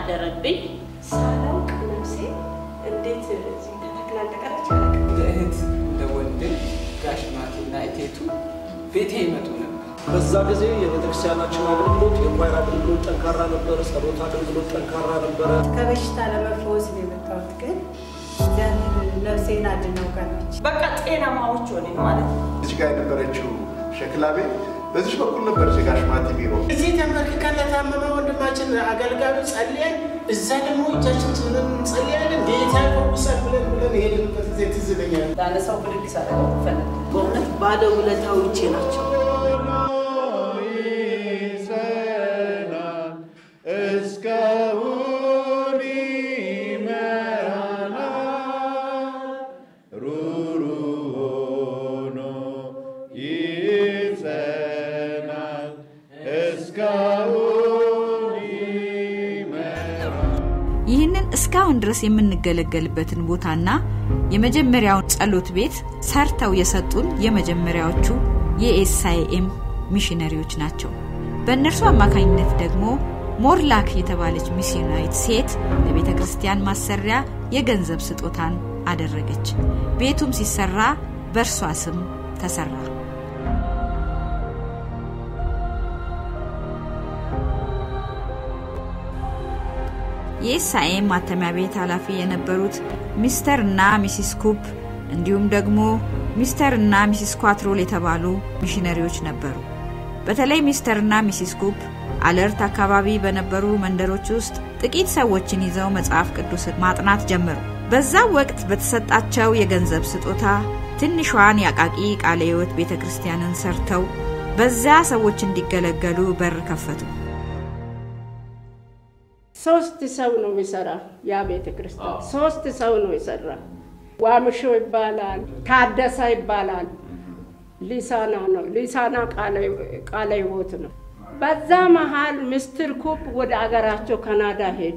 አደረብኝ። ሳላውቅ ነፍሴ እንዴት እዚህ ተተክላ እንደቀረች አላውቅም። እንደ እህት እንደ ወንድም ጋሽ ማቴና እቴቱ ቤቴ ይመጡ ነበር። በዛ ጊዜ የቤተክርስቲያናችን አገልግሎት የኳይር አገልግሎት ጠንካራ ነበረ። ጸሎት አገልግሎት ጠንካራ ነበረ። ከበሽታ ለመፈወስ ነው የመጣሁት፣ ግን እግዚአብሔር ነፍሴን አድነው ቀረች። በቃ ጤናማዎች ሆነን ማለት ነው። እዚህ ጋር የነበረችው ሸክላ ቤት በዚህ በኩል ነበር የጋሽ ማቲ ቢሮ። እዚህ ተንበርክከን ለታመመ ወንድማችን አገልጋዩ ጸልየን፣ እዛ ደግሞ እጃችን ስብለን እንጸልያለን። ጌታ ይፈውሳል ብለን ብለን የሄድንበት ጊዜ ትዝ ይለኛል። ላነሳው ብድግ ሳደርገው ፈለግ በእውነት ባለ ውለታዎቼ ናቸው። እስካሁን ይመራናል ሩሩ ሆኖ ይጸናል እስካሁን ይመራል ይህንን እስካሁን ድረስ የምንገለገልበትን ቦታና የመጀመሪያውን ጸሎት ቤት ሰርተው የሰጡን የመጀመሪያዎቹ የኤስአይኤም ሚሽነሪዎች ናቸው። በእነርሱ አማካኝነት ደግሞ ሞርላክ የተባለች ሚስዮናዊት ሴት ለቤተ ክርስቲያን ማሰሪያ የገንዘብ ስጦታን አደረገች። ቤቱም ሲሰራ በእርሷ ስም ተሰራ። የኤስአኤም ማተሚያ ቤት ኃላፊ የነበሩት ሚስተር እና ሚሲስ ኩፕ እንዲሁም ደግሞ ሚስተር እና ሚሲስ ኳትሮል የተባሉ ሚሽነሪዎች ነበሩ። በተለይ ሚስተር እና ሚሲስ ኩፕ አለርት አካባቢ በነበሩ መንደሮች ውስጥ ጥቂት ሰዎችን ይዘው መጽሐፍ ቅዱስን ማጥናት ጀመሩ። በዛው ወቅት በተሰጣቸው የገንዘብ ስጦታ ትንሿን የአቃቂ ቃለ ሕይወት ቤተ ክርስቲያንን ሰርተው በዚያ ሰዎች እንዲገለገሉ በር ከፈቱ። ሶስት ሰው ነው የሚሰራ ያ ቤተ ክርስቲያን ሶስት ሰው ነው የሰራ። ዋምሾ ይባላል፣ ታደሰ ይባላል፣ ሊሳና ነው። ሊሳና ቃለ ሕይወት ነው። በዛ መሀል ምስትር ኩፕ ወደ አገራቸው ካናዳ ሄዱ።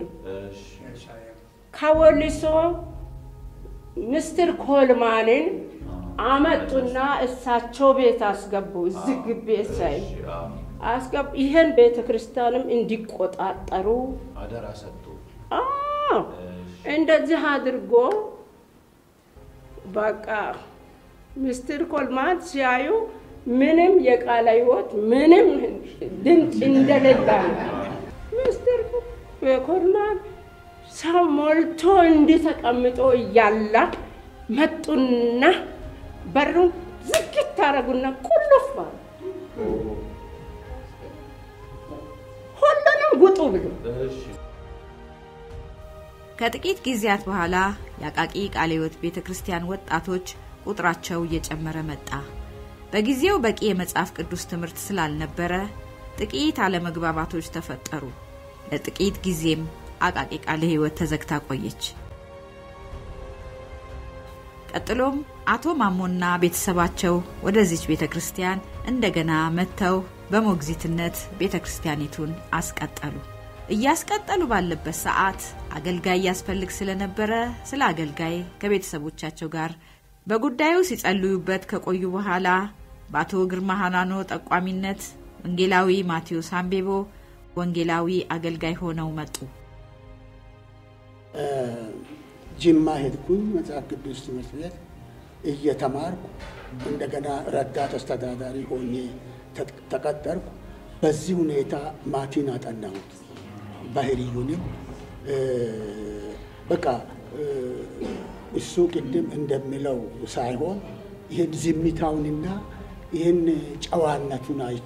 ከወሊሶ ምስትር ኮልማንን አመጡና እሳቸው ቤት አስገቡ። እዚህ ግቢ ሳይ አስገቡ። ይህን ቤተ ክርስቲያንም እንዲቆጣጠሩ አደራ ሰጡ። አዎ፣ እንደዚህ አድርጎ በቃ ምስትር ኮልማን ሲያዩ ምንም የቃለ ሕይወት ምንም ድምፅ እንደሌላ ነው። ምስትር ኮልማን ሰው ሞልቶ እንዲህ ተቀምጦ እያለ መጡና በሩን ዝግት ታረጉና ቁልፍ ባሉ ሁሉንም ውጡ ብሎ ከጥቂት ጊዜያት በኋላ የአቃቂ ቃለ ሕይወት ቤተ ክርስቲያን ወጣቶች ቁጥራቸው እየጨመረ መጣ። በጊዜው በቂ የመጽሐፍ ቅዱስ ትምህርት ስላልነበረ ጥቂት አለመግባባቶች ተፈጠሩ። ለጥቂት ጊዜም አቃቂ ቃለ ሕይወት ተዘግታ ቆየች። ቀጥሎም አቶ ማሞና ቤተሰባቸው ወደዚች ቤተ ክርስቲያን እንደገና መጥተው በሞግዚትነት ቤተ ክርስቲያኒቱን አስቀጠሉ። እያስቀጠሉ ባለበት ሰዓት አገልጋይ ያስፈልግ ስለነበረ ስለ አገልጋይ ከቤተሰቦቻቸው ጋር በጉዳዩ ሲጸልዩበት ከቆዩ በኋላ በአቶ ግርማ ሀናኖ ጠቋሚነት ወንጌላዊ ማቴዎስ አምቤቦ ወንጌላዊ አገልጋይ ሆነው መጡ። ጅማ ሄድኩኝ መጽሐፍ ቅዱስ ትምህርት ቤት እየተማርኩ እንደገና ረዳት አስተዳዳሪ ሆኜ ተቀጠርኩ። በዚህ ሁኔታ ማቲን አጠናሁት። ባህሪዩንም በቃ እሱ ቅድም እንደሚለው ሳይሆን ይህን ዝምታውንና ይህን ጨዋነቱን አይቼ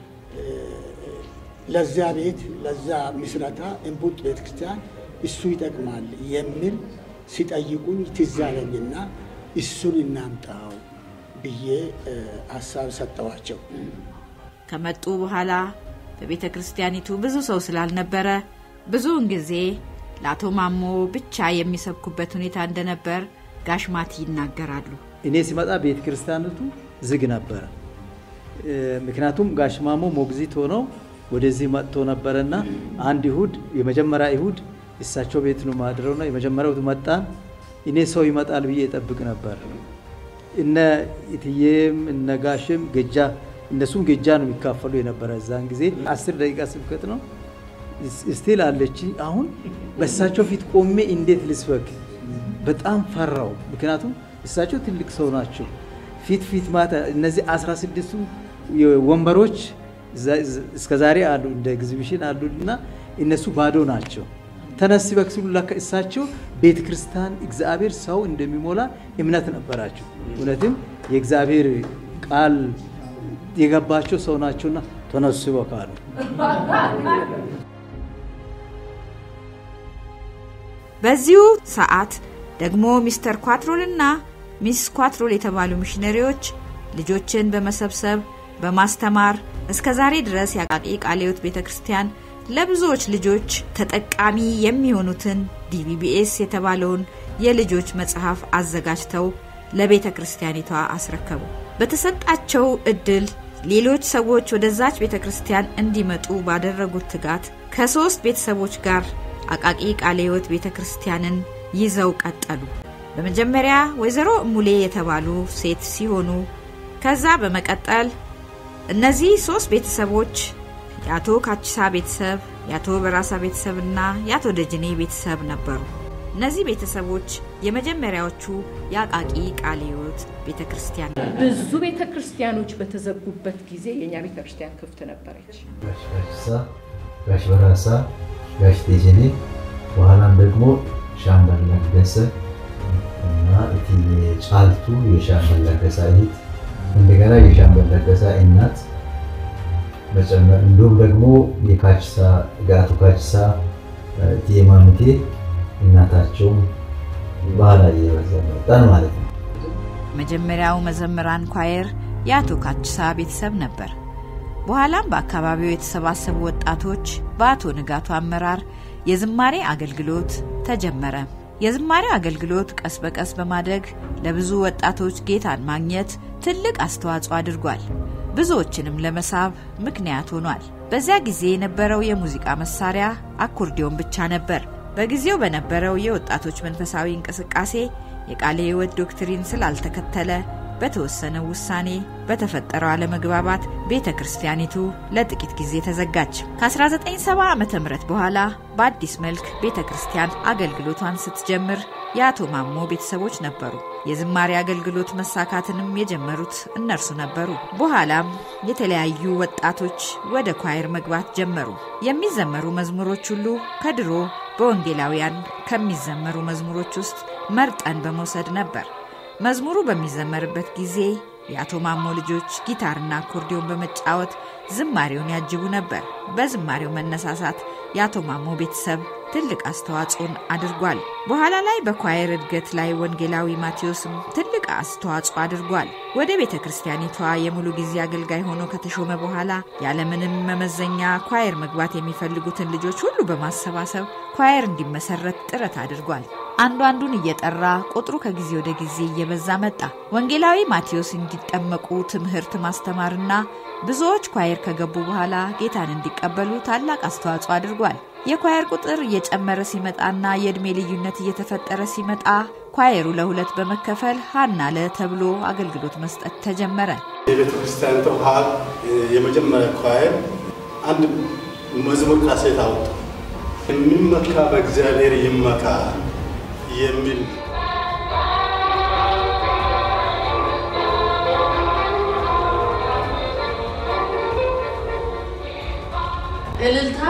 ለዛ ቤት ለዛ ምስረታ እንቡጥ ቤተ ክርስቲያን እሱ ይጠቅማል የሚል ሲጠይቁኝ ትዝ አለኝና እሱን እናምጣው ብዬ ሀሳብ ሰጠዋቸው። ከመጡ በኋላ በቤተ ክርስቲያኒቱ ብዙ ሰው ስላልነበረ ብዙውን ጊዜ ለአቶ ማሞ ብቻ የሚሰብኩበት ሁኔታ እንደነበር ጋሽ ማቲ ይናገራሉ። እኔ ሲመጣ ቤተ ክርስቲያኒቱ ዝግ ነበረ። ምክንያቱም ጋሽ ማሞ ሞግዚት ሆነው ወደዚህ መጥቶ ነበረና አንድ ይሁድ የመጀመሪያ ይሁድ እሳቸው ቤት ነው ማድረውና የመጀመሪያው መጣን። እኔ ሰው ይመጣል ብዬ እጠብቅ ነበር። እነ ኢትዬም እነ ጋሽም ገጃ እነሱም ገጃ ነው የሚካፈሉ የነበረ እዛን ጊዜ አስር ደቂቃ ስብከት ነው። ስቲል አለች። አሁን በእሳቸው ፊት ቆሜ እንዴት ልስበክ? በጣም ፈራው። ምክንያቱም እሳቸው ትልቅ ሰው ናቸው። ፊት ፊት ማታ እነዚህ 16ቱ ወንበሮች እስከ ዛሬ አሉ እንደ ኤግዚቢሽን አሉ እና እነሱ ባዶ ናቸው። ተነስ ሲበክ ሲሉ ለካ እሳቸው ቤተ ክርስቲያን እግዚአብሔር ሰው እንደሚሞላ እምነት ነበራቸው። እውነትም የእግዚአብሔር ቃል የገባቸው ሰው ናቸውና ተነሱ ሲበክ አሉ። በዚሁ ሰዓት ደግሞ ሚስተር ኳትሮልና ሚስ ኳትሮል የተባሉ ሚሽነሪዎች ልጆችን በመሰብሰብ በማስተማር እስከ ዛሬ ድረስ የአቃቂ ቃለ ሕይወት ቤተ ክርስቲያን ለብዙዎች ልጆች ተጠቃሚ የሚሆኑትን ዲቢቢኤስ የተባለውን የልጆች መጽሐፍ አዘጋጅተው ለቤተ ክርስቲያኒቷ አስረከቡ። በተሰጣቸው እድል ሌሎች ሰዎች ወደዛች ቤተ ክርስቲያን እንዲመጡ ባደረጉት ትጋት ከሶስት ቤተሰቦች ጋር አቃቂ ቃለ ሕይወት ቤተ ክርስቲያንን ይዘው ቀጠሉ። በመጀመሪያ ወይዘሮ እሙሌ የተባሉ ሴት ሲሆኑ ከዛ በመቀጠል እነዚህ ሶስት ቤተሰቦች የአቶ ካቺሳ ቤተሰብ፣ የአቶ በራሳ ቤተሰብና የአቶ ደጅኔ ቤተሰብ ነበሩ። እነዚህ ቤተሰቦች የመጀመሪያዎቹ የአቃቂ ቃለ ሕይወት ቤተ ክርስቲያን ብዙ ቤተ ክርስቲያኖች በተዘጉበት ጊዜ የእኛ ቤተ ክርስቲያን ክፍት ነበረች። ጋሽ ካቺሳ፣ ጋሽ በራሳ፣ ጋሽ ደጀኔ በኋላም ደግሞ ሻምበል ለገሰ እና እትዬ ጫልቱ የሻምበል ለገሰ እህት እንደገና የሻምበል ለገሰ እናት መጨመር እንዲሁም ደግሞ የካቺሳ ጋቱ ካቺሳ እትዬ ማሙቴ እናታቸውም ባህላ እየበዛ መጣን ማለት ነው። መጀመሪያው መዘምራን ኳየር የአቶ ካቺሳ ቤተሰብ ነበር። በኋላም በአካባቢው የተሰባሰቡ ወጣቶች በአቶ ንጋቱ አመራር የዝማሬ አገልግሎት ተጀመረ። የዝማሬው አገልግሎት ቀስ በቀስ በማደግ ለብዙ ወጣቶች ጌታን ማግኘት ትልቅ አስተዋጽኦ አድርጓል። ብዙዎችንም ለመሳብ ምክንያት ሆኗል። በዚያ ጊዜ የነበረው የሙዚቃ መሳሪያ አኮርዲዮን ብቻ ነበር። በጊዜው በነበረው የወጣቶች መንፈሳዊ እንቅስቃሴ የቃለ ሕይወት ዶክትሪን ስላልተከተለ በተወሰነው ውሳኔ በተፈጠረው አለመግባባት ቤተ ክርስቲያኒቱ ለጥቂት ጊዜ ተዘጋች። ከ1970 ዓ ም በኋላ በአዲስ መልክ ቤተ ክርስቲያን አገልግሎቷን ስትጀምር የአቶ ማሞ ቤተሰቦች ነበሩ። የዝማሬ አገልግሎት መሳካትንም የጀመሩት እነርሱ ነበሩ። በኋላም የተለያዩ ወጣቶች ወደ ኳየር መግባት ጀመሩ። የሚዘመሩ መዝሙሮች ሁሉ ከድሮ በወንጌላውያን ከሚዘመሩ መዝሙሮች ውስጥ መርጠን በመውሰድ ነበር። መዝሙሩ በሚዘመርበት ጊዜ የአቶ ማሞ ልጆች ጊታርና አኮርዲዮን በመጫወት ዝማሬውን ያጅቡ ነበር። በዝማሬው መነሳሳት የአቶ ማሞ ቤተሰብ ትልቅ አስተዋጽኦን አድርጓል። በኋላ ላይ በኳየር እድገት ላይ ወንጌላዊ ማቴዎስም ትልቅ አስተዋጽኦ አድርጓል። ወደ ቤተ ክርስቲያኒቷ የሙሉ ጊዜ አገልጋይ ሆኖ ከተሾመ በኋላ ያለምንም መመዘኛ ኳየር መግባት የሚፈልጉትን ልጆች ሁሉ በማሰባሰብ ኳየር እንዲመሰረት ጥረት አድርጓል። አንዱ አንዱን እየጠራ ቁጥሩ ከጊዜ ወደ ጊዜ እየበዛ መጣ። ወንጌላዊ ማቴዎስ እንዲጠመቁ ትምህርት ማስተማርና ብዙዎች ኳየር ከገቡ በኋላ ጌታን እንዲቀበሉ ታላቅ አስተዋጽኦ አድርጓል። የኳየር ቁጥር እየጨመረ ሲመጣና የዕድሜ ልዩነት እየተፈጠረ ሲመጣ ኳየሩ ለሁለት በመከፈል ሀና ለ ተብሎ አገልግሎት መስጠት ተጀመረ። የቤተ ክርስቲያን ተውሃል የመጀመሪያ ኳየር አንድ መዝሙር ካሴት አወጡ። የሚመካ በእግዚአብሔር ይመካ የሚል እልልታ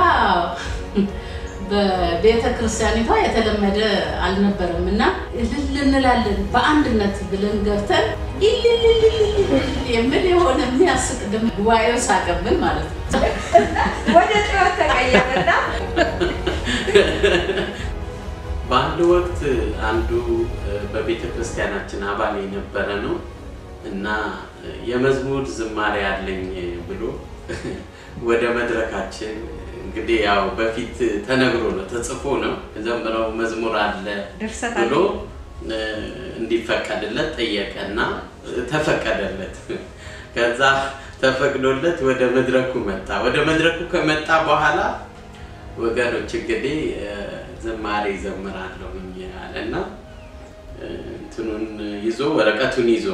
በቤተ ክርስቲያኒቷ የተለመደ አልነበረም እና እልል እንላለን በአንድነት ብለን ገብተን የሚል የሆነ የሚያስቅ ድምፅ ጉባኤው ሳቀብን ማለት ነው። ወደ ጩኸት ተቀየረና በአንድ ወቅት አንዱ በቤተ ክርስቲያናችን አባል የነበረ ነው እና የመዝሙር ዝማሬ አለኝ ብሎ ወደ መድረካችን እንግዲህ ያው በፊት ተነግሮ ነው ተጽፎ ነው ዘምረው መዝሙር አለ ድርሰት ብሎ እንዲፈቀድለት ጠየቀና ተፈቀደለት። ከዛ ተፈቅዶለት ወደ መድረኩ መጣ። ወደ መድረኩ ከመጣ በኋላ ወገኖች እንግዲህ ዝማሬ ዘምራለሁኝ አለና እንትኑን ይዞ ወረቀቱን ይዞ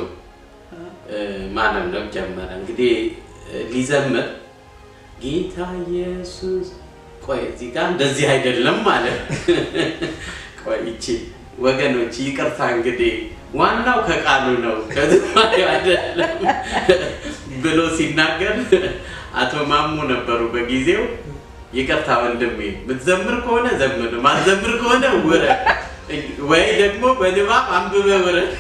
ማለምለም ጀመረ። እንግዲህ ሊዘምር ጌታ ኢየሱስ ቆይ እዚህ ጋር እንደዚህ አይደለም ማለት ቆይ ይቺ ወገኖች ይቅርታ እንግዲህ ዋናው ከቃሉ ነው ከዝማሬው አይደለም ብሎ ሲናገር አቶ ማሙ ነበሩ በጊዜው። ይቅርታ ወንድሜ፣ ምትዘምር ከሆነ ዘምር፣ ማትዘምር ከሆነ ውረድ፣ ወይ ደግሞ በንባብ አንብበ ውረድ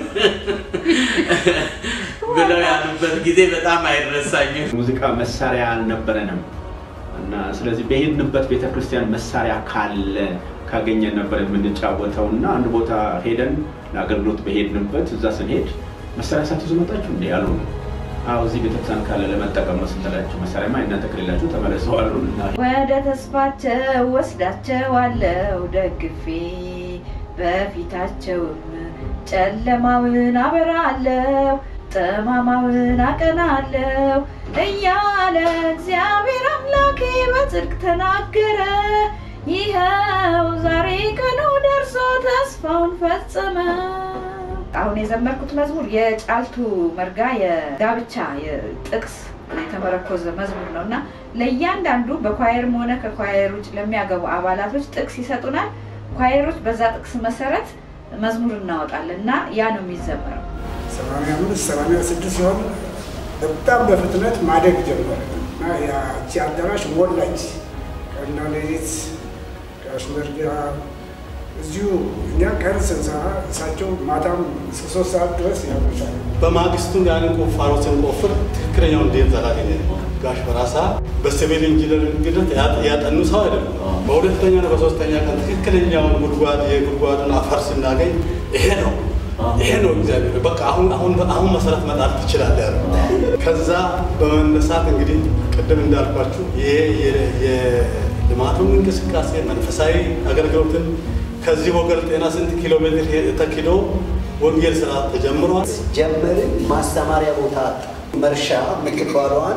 ብለው ያሉበት ጊዜ በጣም አይረሳኝም። ሙዚቃ መሳሪያ አልነበረንም እና ስለዚህ በሄድንበት ቤተክርስቲያን መሳሪያ ካለ ካገኘን ነበር የምንጫወተው እና አንድ ቦታ ሄደን ለአገልግሎት በሄድንበት እዛ ስንሄድ መሳሪያ ሳትይዙ መጣችሁ እንዴ ያሉ ነው። አዎ እዚህ ቤተክርስቲያን ካለ ለመጠቀም ነው ስንላቸው መሳሪያማ እናንተ ከሌላችሁ ተመለሱ አሉ። ወደ ተስፋቸው ወስዳቸዋለሁ ደግፌ በፊታቸውም ጨለማውን አበራለሁ ጠማማውን አቀናለሁ እያለ እግዚአብሔር አምላኬ በጽድቅ ተናገረ። ይኸው ዛሬ ቀኑ ደርሶ ተስፋውን ፈጸመ። አሁን የዘመርኩት መዝሙር የጫልቱ መርጋ የጋብቻ ጥቅስ የተመረኮዘ መዝሙር ነው እና ለእያንዳንዱ በኳየርም ሆነ ከኳየር ውጭ ለሚያገቡ አባላቶች ጥቅስ ይሰጡናል። ኳየሮች በዛ ጥቅስ መሰረት መዝሙር እናወጣለን እና ያ ነው የሚዘመረው። ሰማንያ አምስት ሰማንያ ስድስት ሲሆን በጣም በፍጥነት ማደግ ጀመረ እና ያቺ አዳራሽ ሞላች። ቀንና ሌሊት ከአሽመርጋ እዚሁ እኛ ቀን ስንሰራ እሳቸው ማታም እስከ ሶስት ሰዓት ድረስ ያመሻሉ። በማግስቱ ያንን ቁፋሮ ስንቆፍር ትክክለኛውን ዴንዝ አላገኘንም። ጋሽ በራሳ በሲቪል ኢንጂነሪንግነት ያጠኑ ሰው አይደለም። በሁለተኛ ነው በሶስተኛ ቀን ትክክለኛውን ጉድጓድ የጉድጓዱን አፈር ስናገኝ ይሄ ነው ይሄ ነው እግዚአብሔር በቃ አሁን አሁን አሁን መሰረት መጣል ትችላለህ ያለ። ከዛ በመነሳት እንግዲህ ቅድም እንዳልኳችሁ ይሄ የልማቱን እንቅስቃሴ መንፈሳዊ አገልግሎትን ከዚህ ወገል ጤና ስንት ኪሎ ሜትር ተኪዶ ወንጌል ስራ ተጀምሯል። ጀመርን። ማስተማሪያ ቦታ አጣ። መርሻ የምትባለዋን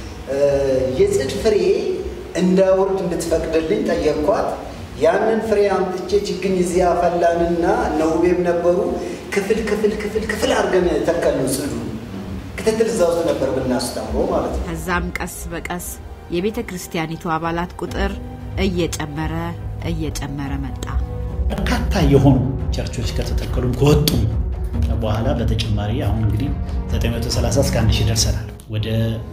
የጽድ ፍሬ እንዳወርድ እንድትፈቅድልኝ ጠየቅኳት። ያንን ፍሬ አምጥቼ ችግኝ እዚያ አፈላንና እነ ውቤም ነበሩ። ክፍል ክፍል ክፍል ክፍል አድርገን ተከልነው ጽዱ ክትትል እዛ ውስጥ ነበር ብናስተምረው ማለት ነው። ከዛም ቀስ በቀስ የቤተ ክርስቲያኒቱ አባላት ቁጥር እየጨመረ እየጨመረ መጣ። በርካታ የሆኑ ቸርቾች ከተተከሉም ከወጡም በኋላ በተጨማሪ አሁን እንግዲህ 930 እስከ 1000 ደርሰናል። ወደ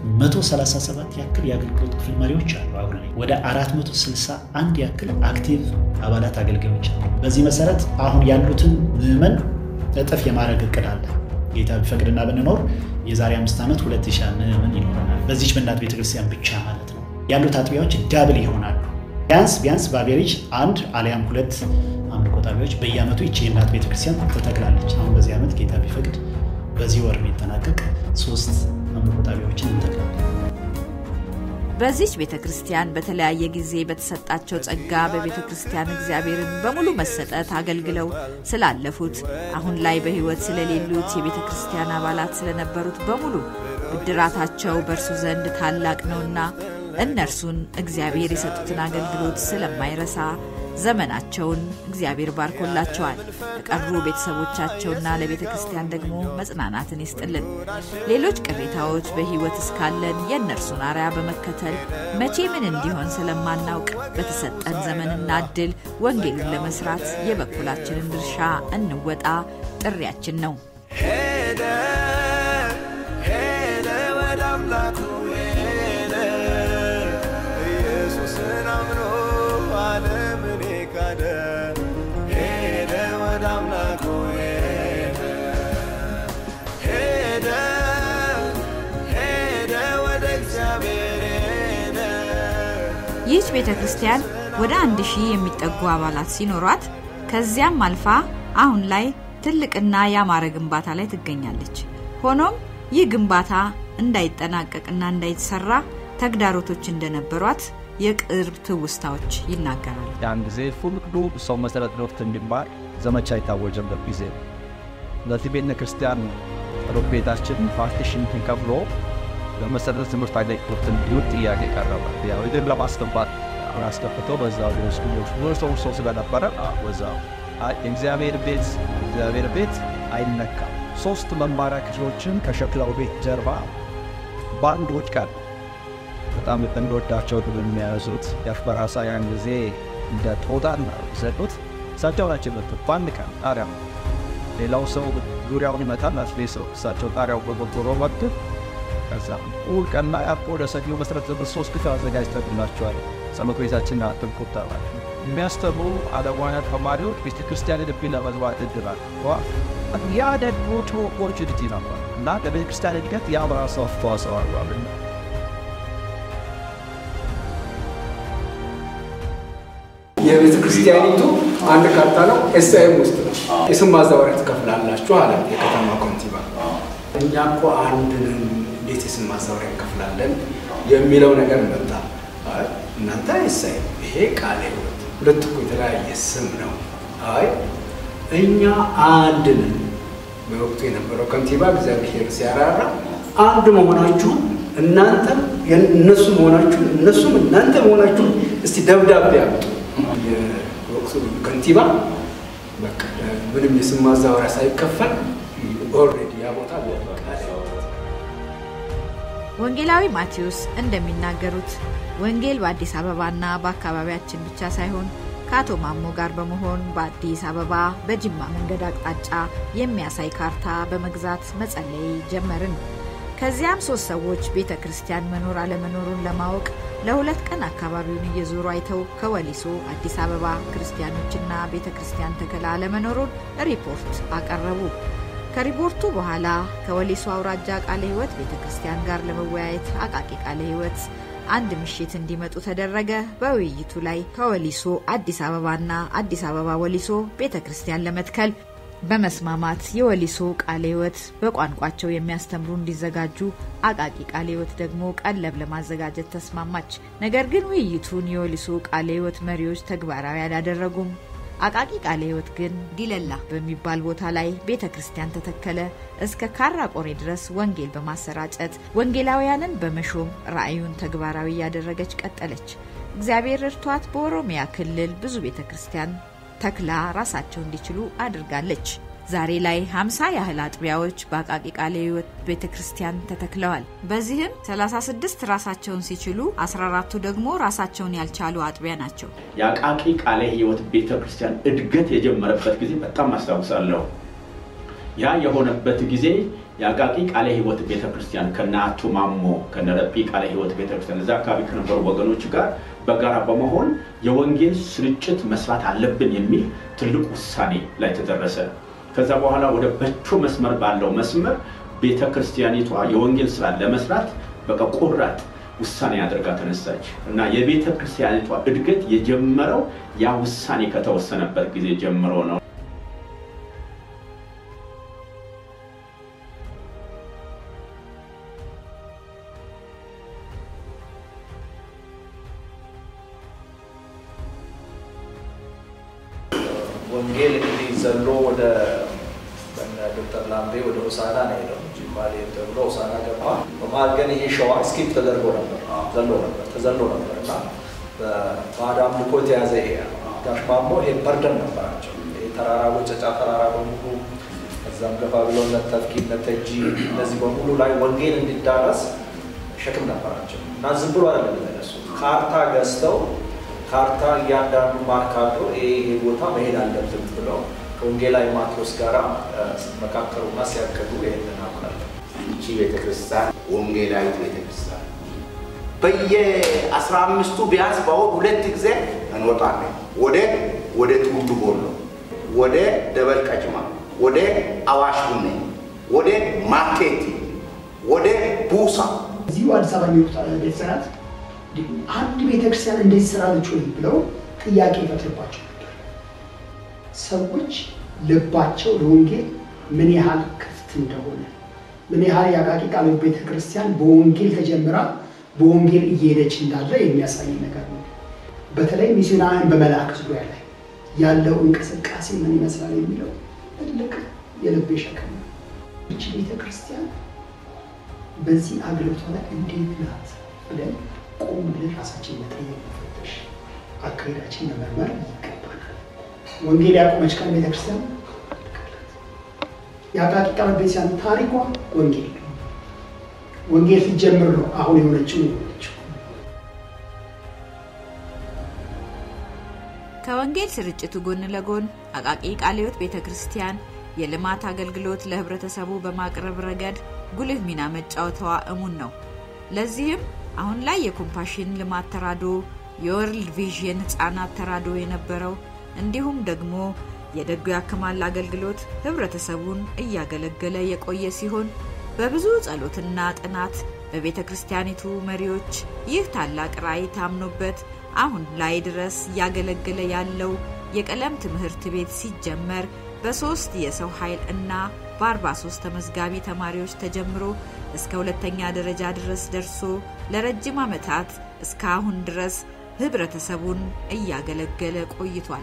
137 ያክል የአገልግሎት ክፍል መሪዎች አሉ። አሁን ላይ ወደ 461 ያክል አክቲቭ አባላት አገልጋዮች አሉ። በዚህ መሰረት አሁን ያሉትን ምዕመን እጥፍ የማድረግ እቅድ አለ። ጌታ ቢፈቅድና ብንኖር የዛሬ አምስት ዓመት 2000 ምዕመን ይኖረናል። በዚች በእናት ቤተክርስቲያን ብቻ ማለት ነው። ያሉት አጥቢያዎች ዳብል ይሆናሉ። ቢያንስ ቢያንስ በአቬሬጅ አንድ አሊያም ሁለት አምልኮ ጣቢያዎች በየዓመቱ ይቺ የእናት ቤተክርስቲያን ትተክላለች። አሁን በዚህ ዓመት ጌታ ቢፈቅድ በዚህ ወር የሚጠናቀቅ ሶስት አምልኮ ጣቢያዎችን እንተክላለን። በዚች ቤተ ክርስቲያን በተለያየ ጊዜ በተሰጣቸው ጸጋ በቤተ ክርስቲያን እግዚአብሔርን በሙሉ መሰጠት አገልግለው ስላለፉት አሁን ላይ በሕይወት ስለሌሉት የቤተ ክርስቲያን አባላት ስለነበሩት በሙሉ ብድራታቸው በእርሱ ዘንድ ታላቅ ነውና እነርሱን እግዚአብሔር የሰጡትን አገልግሎት ስለማይረሳ ዘመናቸውን እግዚአብሔር ባርኮላቸዋል። ለቀሩ ቤተሰቦቻቸውና ለቤተ ክርስቲያን ደግሞ መጽናናትን ይስጥልን። ሌሎች ቅሬታዎች በሕይወት እስካለን የእነርሱን አርያ በመከተል መቼ ምን እንዲሆን ስለማናውቅ በተሰጠን ዘመንና እድል ወንጌሉን ለመስራት የበኩላችንን ድርሻ እንወጣ ጥሪያችን ነው። ሄደ ሄደ ወደ አምላኩ ሄደ ኢየሱስን አምኖ ዓለምን ካደ ሄደ ወደ አምላኩ ሄደ ሄደ ሄደ ወደ እግዚአብሔር ሄደ ይህች ቤተ ክርስቲያን ወደ አንድ ሺህ የሚጠጉ አባላት ሲኖሯት ከዚያም አልፋ አሁን ላይ ትልቅና ያማረ ግንባታ ላይ ትገኛለች። ሆኖም ይህ ግንባታ እንዳይጠናቀቅና እንዳይሰራ ተግዳሮቶች እንደነበሯት የቅርብ ትውስታዎች ይናገራል። ያን ጊዜ ሁሉ ሰው መሰረት ትምህርት እንዲማር ዘመቻ የታወጀበት ጊዜ ነው። ስለዚህ ቤተ ክርስቲያን ጸሎት ቤታችን ፓርቲሽን ተከፍሎ በመሰረተ ትምህርት አገልግሎት እንዲውል ጥያቄ ቀረበ። ያው ይህን ለማስገባት አስገብቶ በዛው ሊወስዱ ብዙ ሰው ሰው ስለነበረ በዛው የእግዚአብሔር ቤት እግዚአብሔር ቤት አይነካም። ሶስት መማሪያ ክፍሎችን ከሸክላው ቤት ጀርባ በአንድ ወድቃል። በጣም እንደወዳቸው ድል የሚያነሱት ያፍ በራሳ ያን ጊዜ እንደ ጦጣን ዘጡት። እሳቸው ናቸው የመጡት በአንድ ቀን ጣሪያ ሌላው ሰው ዙሪያውን ይመታል። አስሌ ሰው እሳቸው ጣሪያው በጎጎሮ መጡ። ከዛ እሑድ ቀንና ያፖ ወደ ሰኞ መሰረት ዘመን ሶስት ክፍል አዘጋጅተንላቸዋል። ጸሎት ቤታችን አጥብቁት ተባለ። የሚያስተምሩ አለማውያን ተማሪዎች ቤተ ክርስቲያን ልብ ለመግባት እድላል ያ ደግሞ ኦፖርቹኒቲ ነበር እና ለቤተ ክርስቲያን እድገት ያ በራሱ አስተዋጽኦ አሏልና የቤተ ክርስቲያኒቱ አንድ ካርታ ነው። ኤስአይም ውስጥ ነው። የስም ማዛወሪያ ትከፍላላችሁ አለ የከተማ ኮንቲባ። እኛ እኮ አንድ ነን፣ እንዴት የስም ማዛወሪያ እንከፍላለን የሚለው ነገር መጣ። አይ እናንተ ኤስአይም፣ ይሄ ቃለ ሕይወት፣ ሁለት እኮ የተለያየ ስም ነው። አይ እኛ አንድ ነን። በወቅቱ የነበረው ከንቲባ እግዚአብሔር ሲያራራ አንድ መሆናችሁን እናንተም እነሱ መሆናችሁን እነሱም እናንተ መሆናችሁን እስቲ ደብዳቤ አምጡ። የወቅቱ ከንቲባ በቃ ምንም የስም ማዛወሪያ ሳይከፈል ኦልሬዲ ያ ቦታ ወንጌላዊ ማቴዎስ እንደሚናገሩት ወንጌል በአዲስ አበባና በአካባቢያችን ብቻ ሳይሆን ከአቶ ማሞ ጋር በመሆን በአዲስ አበባ በጅማ መንገድ አቅጣጫ የሚያሳይ ካርታ በመግዛት መጸለይ ጀመርን። ከዚያም ሶስት ሰዎች ቤተ ክርስቲያን መኖር አለመኖሩን ለማወቅ ለሁለት ቀን አካባቢውን እየዞሩ አይተው ከወሊሶ አዲስ አበባ ክርስቲያኖችና ቤተ ክርስቲያን ተከላ አለመኖሩን ሪፖርት አቀረቡ። ከሪፖርቱ በኋላ ከወሊሶ አውራጃ ቃለ ሕይወት ቤተ ክርስቲያን ጋር ለመወያየት አቃቂ ቃለ ሕይወት አንድ ምሽት እንዲመጡ ተደረገ። በውይይቱ ላይ ከወሊሶ አዲስ አበባና አዲስ አበባ ወሊሶ ቤተ ክርስቲያን ለመትከል በመስማማት የወሊሶ ቃለ ሕይወት በቋንቋቸው የሚያስተምሩ እንዲዘጋጁ አቃቂ ቃለ ሕይወት ደግሞ ቀለብ ለማዘጋጀት ተስማማች። ነገር ግን ውይይቱን የወሊሶ ቃለ ሕይወት መሪዎች ተግባራዊ አላደረጉም። አቃቂ ቃለ ሕይወት ግን ዲለላ በሚባል ቦታ ላይ ቤተ ክርስቲያን ተተከለ። እስከ ካራ ቆሬ ድረስ ወንጌል በማሰራጨት ወንጌላውያንን በመሾም ራእዩን ተግባራዊ እያደረገች ቀጠለች። እግዚአብሔር እርቷት በኦሮሚያ ክልል ብዙ ቤተ ክርስቲያን ተክላ ራሳቸው እንዲችሉ አድርጋለች። ዛሬ ላይ 50 ያህል አጥቢያዎች በአቃቂ ቃለ ሕይወት ቤተ ክርስቲያን ተተክለዋል። በዚህም 36 ራሳቸውን ሲችሉ 14ቱ ደግሞ ራሳቸውን ያልቻሉ አጥቢያ ናቸው። የአቃቂ ቃለ ሕይወት ቤተ ክርስቲያን እድገት የጀመረበት ጊዜ በጣም አስታውሳለሁ። ያ የሆነበት ጊዜ የአቃቂ ቃለ ሕይወት ቤተ ክርስቲያን ከነ አቶ ማሞ ከነ ረጲ ቃለ ሕይወት ቤተ ክርስቲያን እዛ አካባቢ ከነበሩ ወገኖች ጋር በጋራ በመሆን የወንጌል ስርጭት መስራት አለብን የሚል ትልቅ ውሳኔ ላይ ተደረሰ። ከዛ በኋላ ወደ በቾ መስመር ባለው መስመር ቤተ ክርስቲያኒቷ የወንጌል ስራ ለመስራት በቃ ቆራጥ ውሳኔ አድርጋ ተነሳች እና የቤተ ክርስቲያኒቷ እድገት የጀመረው ያ ውሳኔ ከተወሰነበት ጊዜ ጀምሮ ነው። ወንጌል እንግዲህ ዘሎ ወደ በእነ ዶክተር ላምቤ ወደ ሆሳና ነው ሄደው ጅማ ሊሄድ ተብሎ ሆሳና ገባ። በመሀል ግን ይሄ ሸዋ ስኪፕ ተደርጎ ነበር ዘሎ ነበር ተዘሎ ነበር እና በባዕድ አምልኮ የተያዘ ይሄ ጋሽ ማሞ ይሄ በርደን ነበራቸው። ይሄ ተራራ ወጨጫ ተራራ በሙሉ ከዛም ገፋ ብሎ እነ ተፍኪ እነ ተጂ እነዚህ በሙሉ ላይ ወንጌል እንዲዳረስ ሸክም ነበራቸው እና ዝም ብሎ አይደለም የተነሱት ካርታ ገዝተው ካርታ እያንዳንዱ ማርካቶ ይሄ ይሄ ቦታ መሄድ አለብን ብለው ከወንጌላዊ ማቴዎስ ጋር ሲመካከሩና ሲያቅዱ ይህንን አምናለሁ። ይቺ ቤተክርስቲያን ወንጌላዊት ቤተክርስቲያን በየአስራ አምስቱ ቢያንስ በወር ሁለት ጊዜ እንወጣለን። ወደ ወደ ቱሉ ቦሎ፣ ወደ ደበል ቀጭማ፣ ወደ አዋሽ ቡኔ፣ ወደ ማርኬቲ፣ ወደ ቡሳ እዚሁ አዲስ አበባ የሚወጡት ቤተሰራት አንድ ቤተክርስቲያን እንደዚህ ስራለች ወይ ብለው ጥያቄ ይፈጥርባቸው ነበር። ሰዎች ልባቸው ለወንጌል ምን ያህል ክፍት እንደሆነ ምን ያህል የአቃቂ ቃለ ሕይወት ቤተክርስቲያን በወንጌል ተጀምራ በወንጌል እየሄደች እንዳለ የሚያሳይ ነገር ነው። በተለይ ሚስዮናውያን በመላክ ዙሪያ ላይ ያለው እንቅስቃሴ ምን ይመስላል የሚለው ትልቅ የልቤ ሸክም ነው። ይቺ ቤተክርስቲያን በዚህ አገልግሎቷ ላይ እንዴት ናት ብለን ቆም ብለን ራሳችን መጠየቅ መፈተሽ፣ አካሄዳችን መመርመር ይገባናል። ወንጌል ያቆመች ቀን ቤተክርስቲያን የአቃቂ ቃለ ቤተክርስቲያን ታሪኳ ወንጌል ነው። ወንጌል ሲጀምር ነው አሁን የሆነችው የሆነችው። ከወንጌል ስርጭቱ ጎን ለጎን አቃቂ ቃልዮት ቤተ ክርስቲያን የልማት አገልግሎት ለህብረተሰቡ በማቅረብ ረገድ ጉልህ ሚና መጫወቷ እሙን ነው። ለዚህም አሁን ላይ የኮምፓሽን ልማት ተራድኦ፣ የወርልድ ቪዥን ህጻናት ተራድኦ የነበረው እንዲሁም ደግሞ የደጉ ያክማል አገልግሎት ህብረተሰቡን እያገለገለ የቆየ ሲሆን በብዙ ጸሎትና ጥናት በቤተ ክርስቲያኒቱ መሪዎች ይህ ታላቅ ራእይ ታምኖበት አሁን ላይ ድረስ እያገለገለ ያለው የቀለም ትምህርት ቤት ሲጀመር በሶስት የሰው ኃይል እና በ43 ተመዝጋቢ ተማሪዎች ተጀምሮ እስከ ሁለተኛ ደረጃ ድረስ ደርሶ ለረጅም ዓመታት እስከ አሁን ድረስ ህብረተሰቡን እያገለገለ ቆይቷል።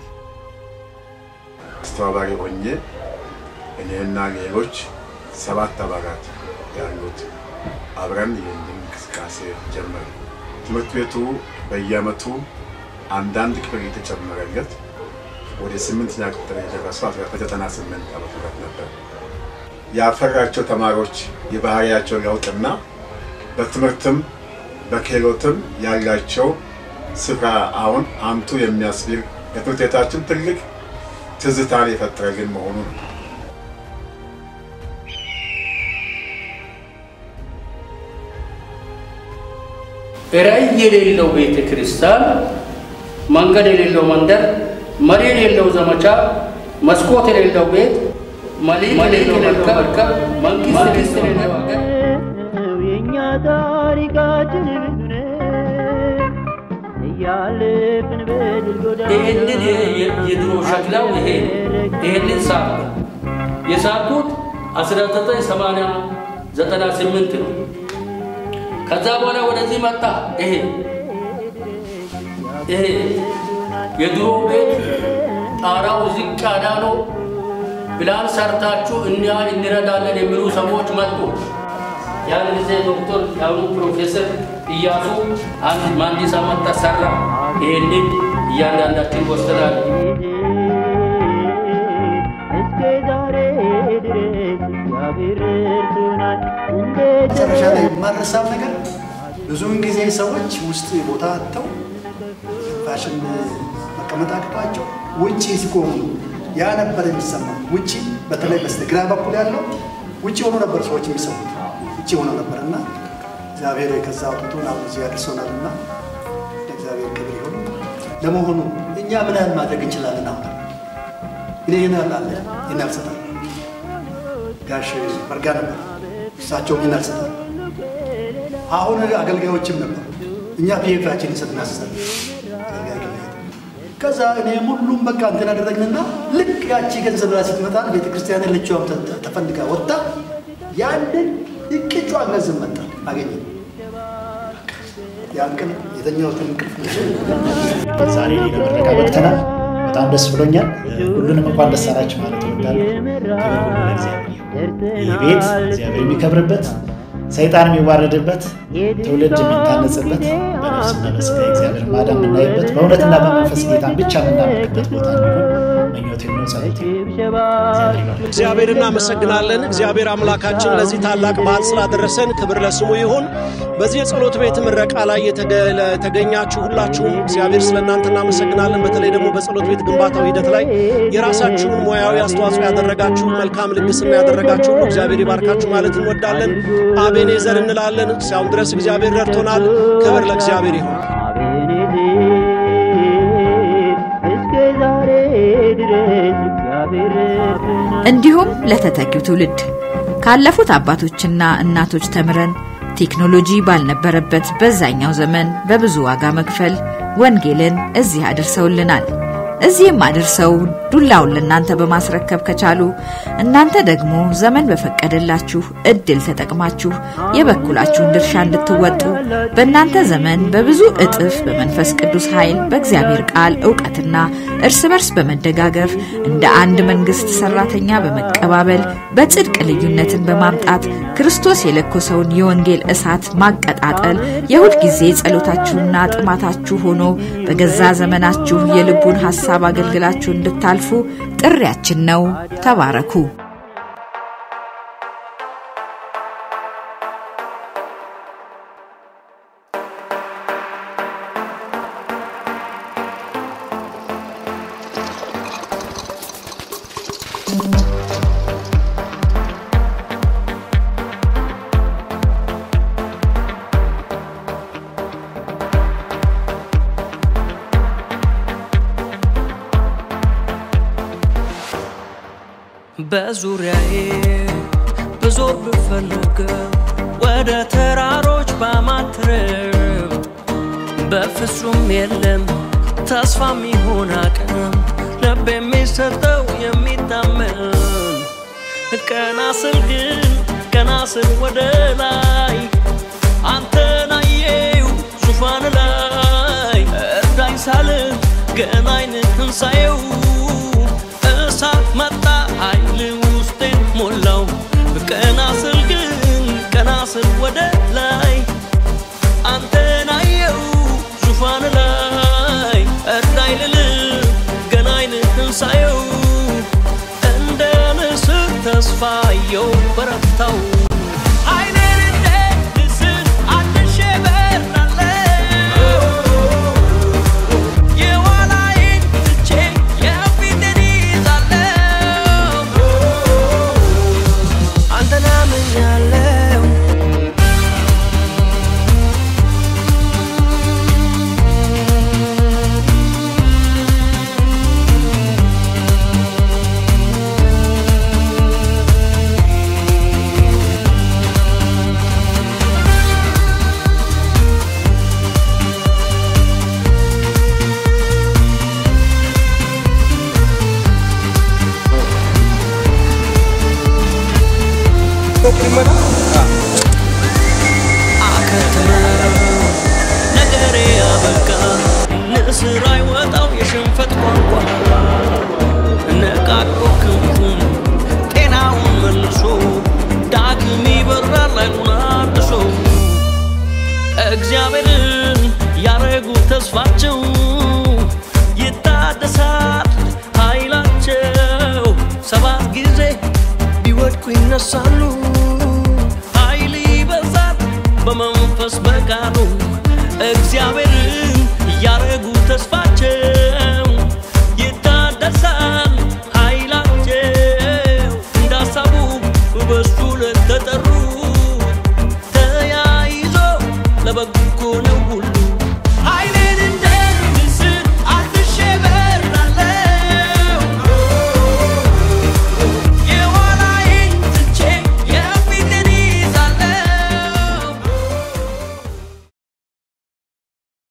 አስተባባሪ ሆኜ እኔና ሌሎች ሰባት አባላት ያሉት አብረን ይህን እንቅስቃሴ ጀመር። ትምህርት ቤቱ በየአመቱ አንዳንድ ክፍል የተጨመረለት ወደ ስምንተኛ ክፍል የደረሰው 1998 ዓመተ ምህረት ነበር። ያፈራቸው ተማሪዎች የባህሪያቸው ለውጥና በትምህርትም በክህሎትም ያላቸው ስፍራ አሁን አምቱ የሚያስብል ለትምህርት ቤታችን ትልቅ ትዝታን የፈጠረልን መሆኑ ነው። ራዕይ የሌለው ቤተ ክርስቲያን፣ መንገድ የሌለው መንደር፣ መሪ የሌለው ዘመቻ፣ መስኮት የሌለው ቤት፣ መሊክ የሌለው መርከብ፣ መንግስት የሌለው ሀገር የእኛ ታሪካችን ብዙ ነው እያለፍን በድል ጎዳና ይህንን የድሮ ሸክላው ይሄ ይህንን ሳት የሳትኩት 1998 ነው። ከዛ በኋላ ወደዚህ መጣ። ይሄ ይሄ የድሮ ቤት ጣራው ዝቅ ያለ ነው። ፕላን ሰርታችሁ እኛ እንረዳለን የሚሉ ሰዎች መጡ። ያን ጊዜ ዶክተር የአሁኑ ፕሮፌሰር እያሱ አንድ መሀንዲስ አመጣ ሰራ። ይሄንን እያንዳንዳችን ወስደናል። እስከ ዛሬ ድረስ እግዚአብሔር ረድቶናል። መጨረሻ ላይ የማረሳው ነገር ብዙውን ጊዜ ሰዎች ውስጥ ቦታ አጥተው ፋሽን መቀመጥ አቅቷቸው ውጭ ሲቆሙ ያ ነበር የሚሰማ። ውጭ በተለይ በስተግራ በኩል ያለው ውጭ ሆኖ ነበር ሰዎች የሚሰሙት ውጭ ሆኖ ነበር እና እግዚአብሔር ከዛ አውጥቶን አሁን እዚህ ያደርሶናል እና ለእግዚአብሔር ክብር ይሁን። ለመሆኑ እኛ ምን ያህል ማድረግ እንችላለን? አሁን እኔ ይህን ያህል አለ ይህን ያህል እሰጣለሁ። ጋሽ በርጋ ነበር እሳቸው ይህን ያህል እሰጣለሁ። አሁን አገልጋዮችም ነበሩ። እኛ ፒኤፋችን እንሰጥ እናስሳለን። ከዛ እኔ ሁሉም በቃ እንትን አደረግንና ልክ ያቺ ገንዘብ ላይ ስትመጣ ቤተ ክርስቲያን ያለችው ተፈልጋ ወጣ። ያንን እቅጯን ገንዘብ መጣ አገኘ። ያን ቀን የተኛሁትን እንቅልፍ ዛሬ ለምረቃ በቅተናል። በጣም ደስ ብሎኛል። ሁሉንም እንኳን ደስ አላችሁ ማለት እወዳለሁ። ክብር ሁሉ ለእግዚአብሔር ይሁን። ይህ ቤት እግዚአብሔር የሚከብርበት ሰይጣን የሚዋረድበት ትውልድ የሚታነጽበት በነፍስና በስጋ እግዚአብሔር ማዳን የምናይበት በእውነትና በመንፈስ ጌታን ብቻ የምናመልክበት ቦታ እንዲሆን ምኞቴ ነው፣ ጸሎቴ ነው። እግዚአብሔር እናመሰግናለን። እግዚአብሔር አምላካችን ለዚህ ታላቅ በዓል ስላደረሰን ክብር ለስሙ ይሁን። በዚህ የጸሎት ቤት ምረቃ ላይ የተገኛችሁ ሁላችሁም እግዚአብሔር ስለ እናንተ እናመሰግናለን። በተለይ ደግሞ በጸሎት ቤት ግንባታው ሂደት ላይ የራሳችሁን ሙያዊ አስተዋጽኦ ያደረጋችሁ፣ መልካም ልግስና ያደረጋችሁ ሁሉ እግዚአብሔር ይባርካችሁ ማለት እንወዳለን። አቤኔዘር እንላለን። እስካሁን ድረስ እግዚአብሔር ረድቶናል። ክብር ለእግዚአብሔር ይሁን። እስከ ዛሬ ድረስ እግዚአብሔር ረድቶናል። እንዲሁም ለተተኪው ትውልድ ካለፉት አባቶችና እናቶች ተምረን ቴክኖሎጂ ባልነበረበት በዛኛው ዘመን በብዙ ዋጋ መክፈል ወንጌልን እዚህ አድርሰውልናል። እዚህም አድርሰው ዱላውን ለእናንተ በማስረከብ ከቻሉ እናንተ ደግሞ ዘመን በፈቀደላችሁ እድል ተጠቅማችሁ የበኩላችሁን ድርሻ እንድትወጡ በእናንተ ዘመን በብዙ እጥፍ በመንፈስ ቅዱስ ኃይል በእግዚአብሔር ቃል እውቀትና እርስ በርስ በመደጋገፍ እንደ አንድ መንግስት ሰራተኛ በመቀባበል በጽድቅ ልዩነትን በማምጣት ክርስቶስ የለኮሰውን የወንጌል እሳት ማቀጣጠል የሁል ጊዜ ጸሎታችሁና ጥማታችሁ ሆኖ በገዛ ዘመናችሁ የልቡን ሐሳብ አገልግላችሁ እንድታልፉ ጥሪያችን ነው። ተባረኩ። በዙሪያዬ ብዙር ብፈልግ ወደ ተራሮች ባማትርም በፍጹም የለም ተስፋ የሚሆን አቅም ልብ የሚሰጠው የሚታመን ቀና ስል ግን ቀና ስል ወደ ላይ አንተን አየው ዙፋን ላይ እርዳኝ ሳልል ገና ዓይንህን ሳየው እሳት መጣ ኃይል ውስጤን ሞላው ቀና ስል ግን ቀና ስል ወደ ላይ አንተን አየው ዙፋን ላይ እርዳኝ ልል ገና ዓይንህን ሳየው እንደ ንስር ተስፋየው በረታው ዓይኔን እንደ ንስር አድሼ በራለሁ የኋላዬን ትቼ የፊቴን ይዛለሁ አንተን አምኛለሁ አከተመ ነገሬ አበቃ ንስር አይወጣው የሽንፈት ቋንቋ ነቃቅሎ ክንፉን ጤናውን መልሶ ዳግም ይበራል አይኑን አድሶ እግዚአብሔርን ያረጉ ተስፋቸው ይታደሳል ኃይላቸው ሰባት ጊዜ ቢወድቁ ይነሳሉ ኃይል ይበዛል በመንፈስ በቃሉ እግዚአብሔርን ያረጉ ተስፋቸው